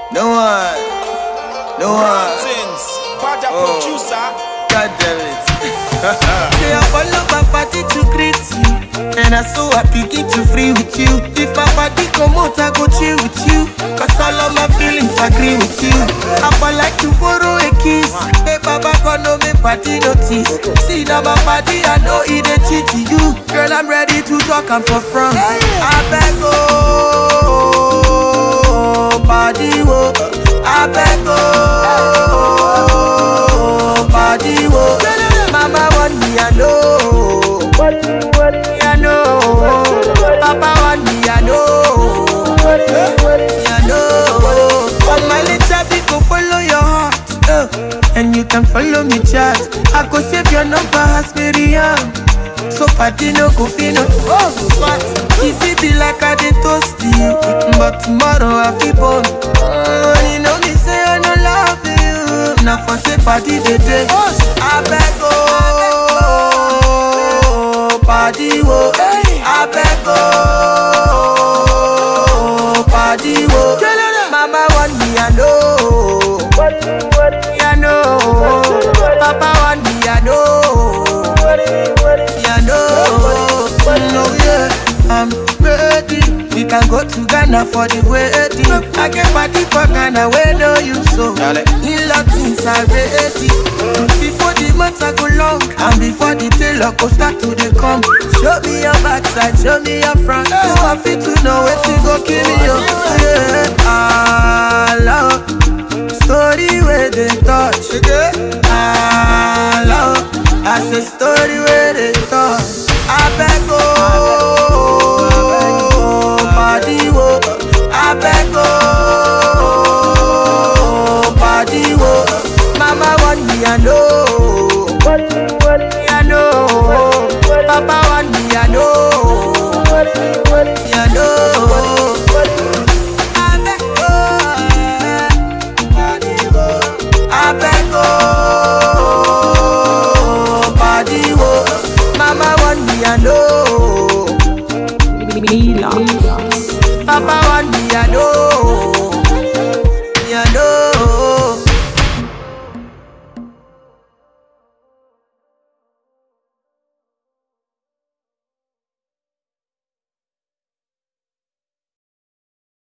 No one. No one. Things. Bad Oh. producer. God damn it. Say I follow my party to greet you And I so happy get to free with you If my body come out I go chill with you Cause all of my feelings agree with you I for like to borrow a kiss Hey baba come no make party notice See now my body I know it a cheat to you Girl I'm ready to talk I'm for front I beg oh body wo I beg oh body wo Mama want me I know me I know Papa want me I know me I know All my little people follow your heart uh, And you can follow me chat I go save your number as Miriam so party no go fit no oh what If it be like I dey toast you But tomorrow I feel born oh, You know me say I no love you Now for say party dey dey I beg oh Party wo I beg oh Party wo Mama want me I know Me I know Papa want me I know yeah, no, no, yeah, I'm ready. We can go to Ghana for the wedding. I get party for Ghana, where know you so. Dale. In things are ready. Before the months I go long, and before the tailor go start to the come. Show me your backside, show me your front. So I fit to know where to go kill you. Yeah, I love story where they touch. I love. I say story where they